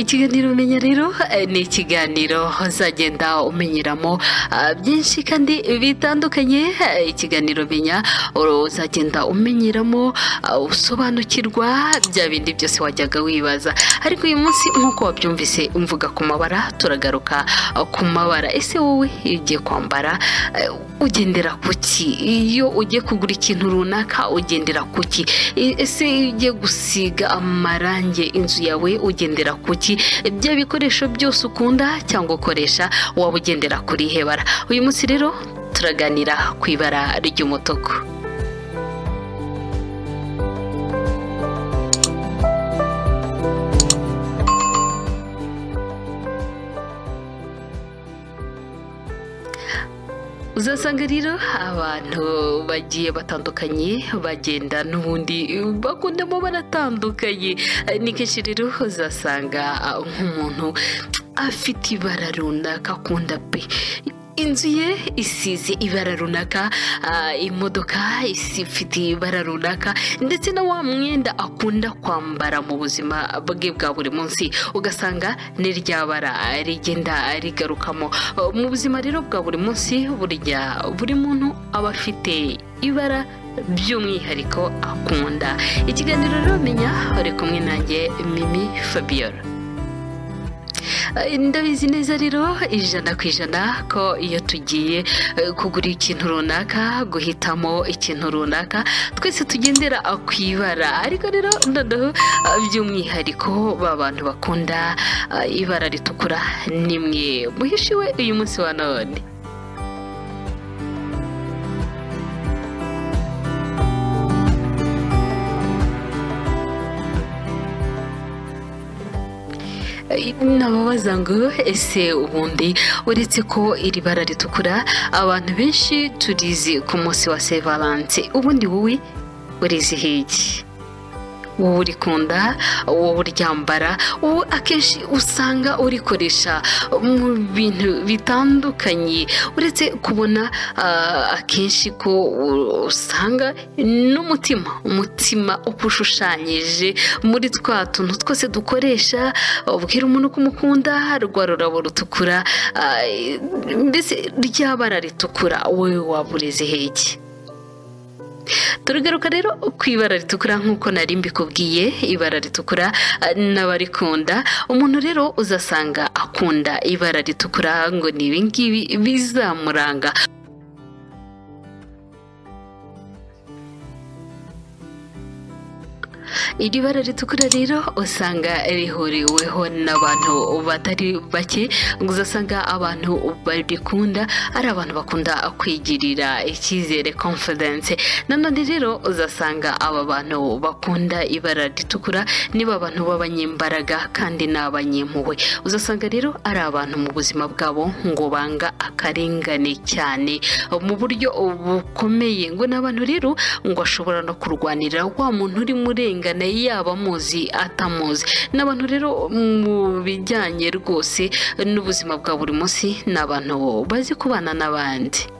kiganiro umenya rero eh, ni ikiganiro uzagenda umenyeramo ah, byinshi kandi bitandukanye Eh, ikiganiro menya uzagenda umenyeramo ah, usobanukirwa bya bindi byose wajyaga wibaza ariko uyu munsi nk'uko wabyumvise mvuga ku mabara turagaruka ah, ku mabara ese wowe iyo ugiye kwambara eh, ugendera ku ki iyo ugiye kugura ikintu runaka ugendera ku ki E- ese iyo ugiye gusiga amarangi inzu yawe ugendera ku ki bya bikoresho byose ukunda cyangwa ukoresha waba ugendera kuri ihe bara uyu munsi rero turaganira ku ibara ry'umutuku uzasanga rero abantu bagiye batandukanye bagenda n'ubundi bakundamo baratandukanye Eh, ni kenshi rero uzasanga ah, nk'umuntu afite ibara runaka akunda pe inzu ye isize ibara runaka ah, imodoka isi- ifite ibara runaka ndetse na wa mwenda akunda kwambara mu buzima bwe bwa buri munsi ugasanga ni rya bara rigenda rigarukamo mu buzima rero bwa buri munsi burya buri muntu aba afite ibara by'umwihariko akunda ikiganiro rero menya bari kumwe nanjye mimi fabiola ndabizi neza rero ijana ku ijana ko iyo tugiye eh, kugura ikintu runaka guhitamo ikintu runaka twese tugendera ah, ku ibara ariko rero noneho ah, by'umwihariko ba bantu bakunda ah, ibara ritukura nimwe muhishiwe uyu munsi wa none nababaza ngo ese ubundi uretse ko iri bara ritukura abantu benshi turizi ku munsi wa Saint Valence ubundi wowe urizihiye iki wowe urikunda wowe uryambara wowe akenshi usanga urikoresha mu bintu bitandukanye uretse kubona ah, akenshi ko u- usanga n'umutima umutima uba ushushanyije muri twa tuntu twose dukoresha ubwira umuntu ko umukunda rwa rurabo rutukura ah, mbese ryabara ritukura wowe waba uriziheye iki turugaruka rero ku ibara ritukura nk'uko nari mbikubwiye ibara ritukura eh, n'abarikunda umuntu rero uzasanga akunda ibara ritukura ngo ni ibingibi bizamuranga iri bara ritukura rero usanga rihuriweho n'abantu batari bake uzasanga abantu barikunda ari abantu bakunda kwigirira icyizere confidence nanone rero uzasanga aba bantu bakunda ibara ritukura niba abantu b'abanyembaraga kandi ni abanyempuhwe uzasanga rero ari abantu mu buzima bwabo ngo banga akarengane cyane mu buryo bukomeye ngo ni abantu rero ngo ashobora no kurwanira wa muntu uri murengana yaba amuzi atamuzi ni abantu rero mu bijyanye rwose n'ubuzima bwa buri munsi ni abantu bazi kubana n'abandi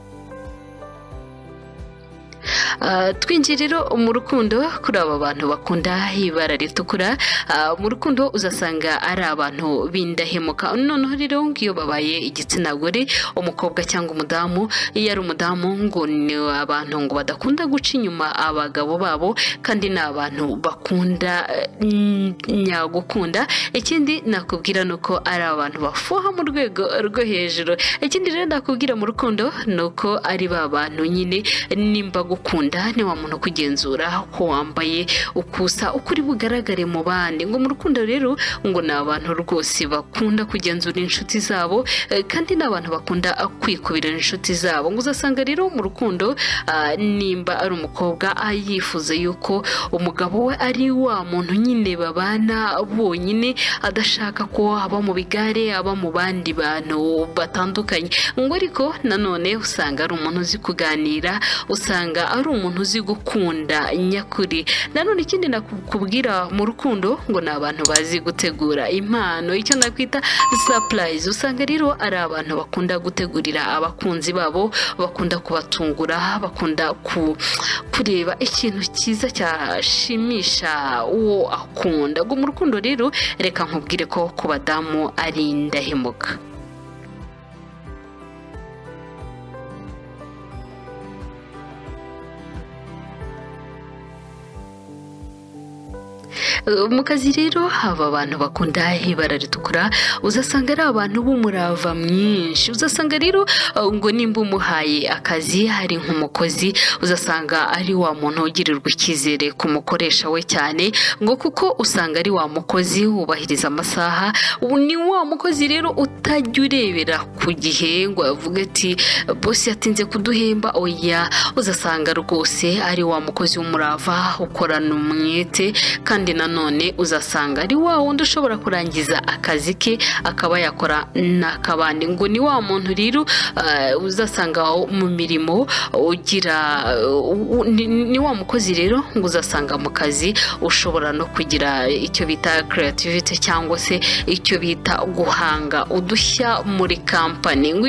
Ah, twinjiye rero mu rukundo kuri aba bantu bakunda ibara ritukura ah, mu rukundo uzasanga ari abantu bindahemuka noneho rero ngo iyo babaye igitsina gore umukobwa cyangwa umudamu iyo ari umudamu ngo ni abantu ngo badakunda guca inyuma abagabo babo kandi ni abantu bakunda eh, nyagukunda ikindi nakubwira ni uko ari abantu bafuha mu rwego rwo hejuru ikindi rero nakubwira mu rukundo ni uko ari ba bantu nyine nimba gukunda ni wa muntu kugenzura ko wambaye ukusa uko uri bugaragare mu bandi ngo mu rukundo rero ngo ni abantu rwose bakunda kugenzura inshuti zabo eh, kandi ni abantu bakunda kwikubira inshuti zabo ngo uzasanga rero mu rukundo ah, nimba ari umukobwa ah, yifuza yuko umugabo we ari wa muntu nyine babana bonyine adashaka ko aba mu bigare aba mu bandi bantu batandukanye ngo ariko nanone usanga ari umuntu uzi kuganira usanga ari ari umuntu uzi gukunda nyakuri nanone ikindi nakubwira mu rukundo ngo ni abantu bazi gutegura impano icyo nakwita sapurayizi usanga rero ari abantu bakunda gutegurira abakunzi babo bakunda kubatungura bakunda kureba ikintu cyiza cyashimisha uwo akunda ngo mu rukundo rero reka nkubwire ko ku badamu ari indahemuka mu kazi rero haba abantu bakunda ibara ritukura uzasanga ari abantu b'umurava mwinshi uzasanga rero ngo nimba umuhaye akazi hari nk'umukozi uzasanga ari wa muntu ugirirwa icyizere ku mukoresha we cyane ngo kuko usanga ari wa mukozi wubahiriza amasaha ni wa mukozi rero utajya urebera ku gihe ngo avuge ati bose yatinze kuduhemba oya uzasanga rwose ari wa mukozi w'umurava ukorana umwete kandi nanone none uzasanga ari wa wundi ushobora kurangiza akazi ke akaba yakora n'akabandi ngo ni wa muntu rero uzasanga mu mirimo ugira ni wa mukozi rero ngo uzasanga mu kazi ushobora no kugira icyo bita creativity cyangwa se icyo bita guhanga udushya muri kampani ngo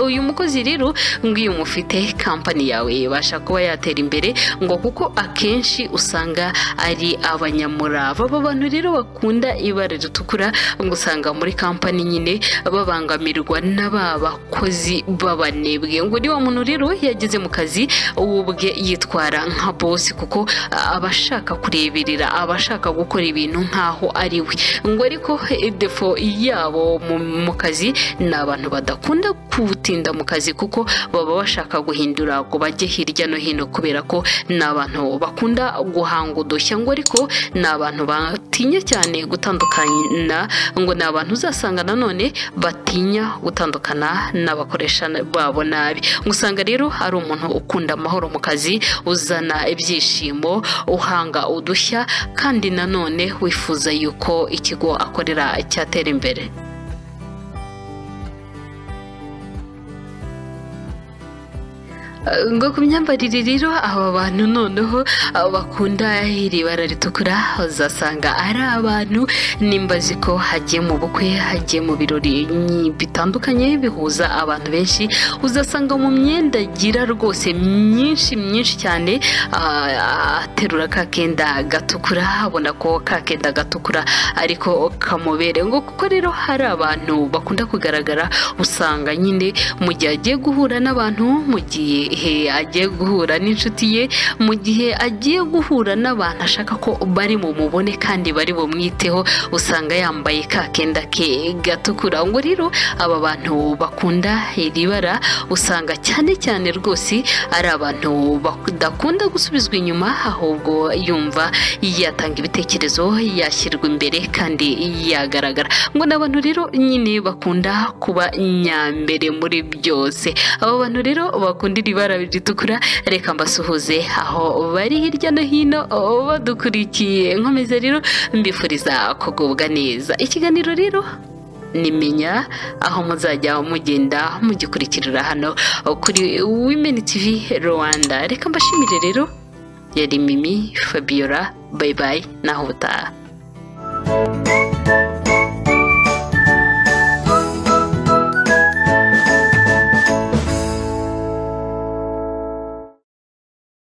uyu mukozi rero ngo iyo umufite kampani yawe ibasha kuba yatera imbere ngo kuko akenshi usanga ari abanya murava aba bantu rero bakunda ibara ritukura ngo usanga muri kampani nyine babangamirwa n'aba bakozi b'abanebwe ngo niba muntu rero yageze mu kazi uwo ubwe yitwara nka bosi kuko aba ashaka kureberera aba ashaka gukora ibintu nk'aho ari we ngo ariko defo yabo mu kazi ni abantu badakunda kutinda mu kazi kuko baba bashaka guhindura ngo bajye hirya no hino kubera ko ni abantu bakunda guhanga udushya ngo ariko ni abantu batinya cyane gutandukana ngo ni abantu uzasanga nanone batinya gutandukana n'abakoresha babo nabi usanga rero ari umuntu ukunda amahoro mu kazi uzana ibyishimo uhanga udushya kandi nanone wifuza yuko ikigo akorera cyatera imbere ngo ku myambarire rero aba bantu noneho bakunda iri bara ritukura uzasanga ari abantu nimba azi ko hagiye mu bukwe hagiye mu birori bitandukanye bihuza abantu benshi uzasanga mu myenda agira rwose myinshi myinshi cyane aterura ka kenda gatukura abona ko ka kenda gatukura ariko kamubere ngo kuko rero hari abantu bakunda kugaragara usanga nyine mu gihe agiye guhura n'abantu mu gihe agiye guhura n'inshuti ye mu gihe agiye guhura n'abantu ashaka ko bari mu mubone kandi bari bumwiteho usanga yambaye ka kenda ke gatukura ngo rero aba bantu bakunda iri bara usanga cyane cyane rwose ari abantu badakunda gusubizwa inyuma ahubwo yumva yatanga ibitekerezo yashyirwa imbere kandi yagaragara ngo ni abantu rero nyine bakunda kuba nyambere muri byose aba bantu rero bakunda iri bara ritukura reka mbasuhuze aho bari hirya no hino badukurikiye nkomeza rero mbifuriza kugubwa neza ikiganiro rero nimenya aho muzajya mugenda mugikurikirira hano kuri wimeni tivi rwanda reka mbashimire rero yari mimi fabiola bayibayi naho ubutaha